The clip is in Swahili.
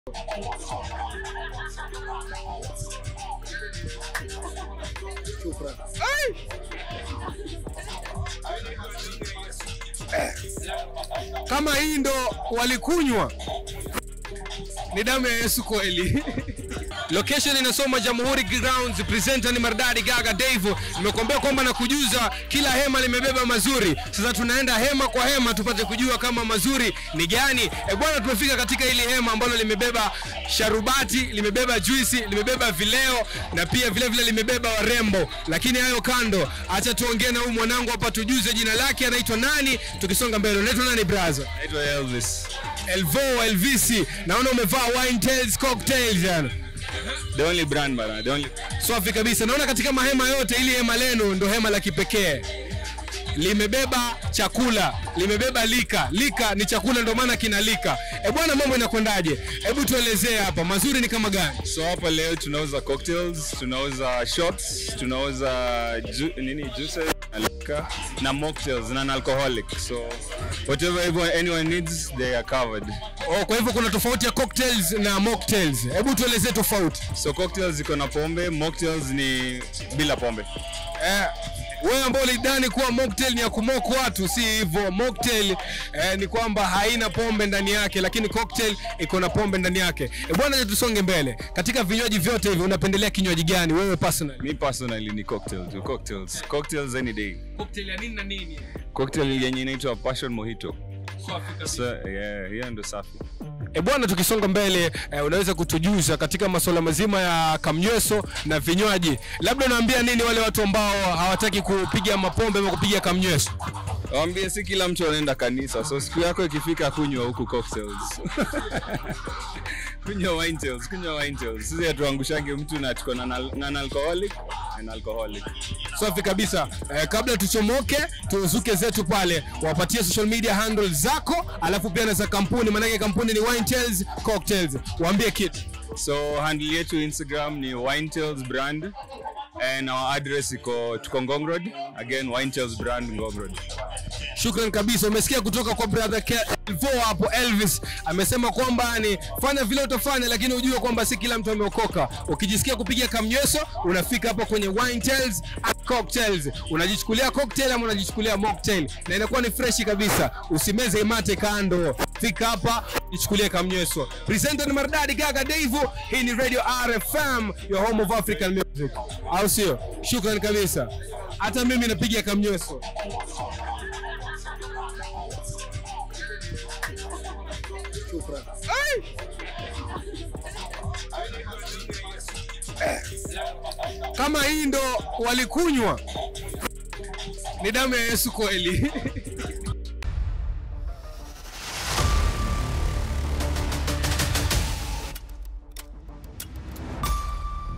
Shukran. Kama hii ndo walikunywa, ni damu ya Yesu kweli. Location inasoma Jamhuri Grounds, presenter ni Mardadi Gaga Dave. Nimekuambia kwamba na kujuza kila hema limebeba mazuri. Sasa tunaenda hema kwa hema tupate kujua kama mazuri ni gani. E bwana, tumefika katika hili hema ambalo limebeba sharubati, limebeba juisi, limebeba vileo na pia vile vile limebeba warembo. Lakini hayo kando, acha tuongee na huyu mwanangu hapa, tujuze jina lake, anaitwa nani. Tukisonga mbele, unaitwa nani brother? Naitwa Elvis. Elvo Elvisi, naona umevaa wine tails cocktails yani. The only brand bana, the only Safi kabisa. Naona katika mahema yote ili hema lenu ndo hema la kipekee. Limebeba chakula, limebeba lika. Lika ni chakula ndo maana kina lika. E bwana, mambo inakwendaje? Hebu tuelezee hapa, mazuri ni kama gani? So hapa leo tunauza cocktails, tunauza shots, tunauza ju nini juices na liquor na mocktails na non-alcoholic. So whatever everyone, anyone needs they are covered. Oh, kwa hivyo kuna tofauti ya cocktails na mocktails. Hebu tuelezee tofauti. So cocktails ziko na pombe, mocktails ni bila pombe. Eh, wewe ambao ulidhani kuwa mocktail ni ya kumok watu, si hivyo. Mocktail eh, ni kwamba haina pombe ndani yake, lakini cocktail iko na pombe ndani yake. E bwana, tusonge mbele. Katika vinywaji vyote hivi unapendelea kinywaji gani wewe personally? Me personally ni cocktails, tu, cocktails. Cocktails any day. Cocktail ya nini na nini? Cocktail yenye inaitwa passion mojito. So yeah, hiyo ndo safi. E bwana, tukisonga mbele eh, unaweza kutujuza katika masuala mazima ya kamnyweso na vinywaji, labda unaambia nini wale watu ambao hawataki kupiga mapombe ama kupiga kamnyweso? Waambie si kila mtu anaenda kanisa, so siku yako ikifika kunywa huku cocktails. kunywa wine tails, kunywa wine tails. Sisi hatuangushange mtu na tuko na non- non-alcoholic and alcoholic. Safi kabisa. Eh, kabla tuchomoke tuzuke zetu pale, wapatie social media handles zako, alafu pia na za kampuni, maanake kampuni ni Wine Tales Cocktails. Waambie kitu. So handle yetu Instagram ni Wine Tails brand and our address iko tuko Ngong Road. Again Wine Tails brand Ngong Road. Shukran kabisa. Umesikia kutoka kwa brother Kelvo hapo, Elvis amesema kwamba ni fanya vile utafanya, lakini ujue kwamba si kila mtu ameokoka. Ukijisikia kupiga kamnyweso, unafika hapo kwenye Wine Tales and Cocktails, unajichukulia cocktail ama unajichukulia mocktail, na inakuwa ni freshi kabisa. Usimeze mate kando, fika hapa jichukulie kamnyweso. Presenter ni Maridadi Gaga Dave. Hii ni Radio RFM, your home of African music, au sio? Shukran kabisa. Hata mimi napiga kamnyweso. Shukran. kama hii ndo walikunywa, ni damu ya Yesu kweli.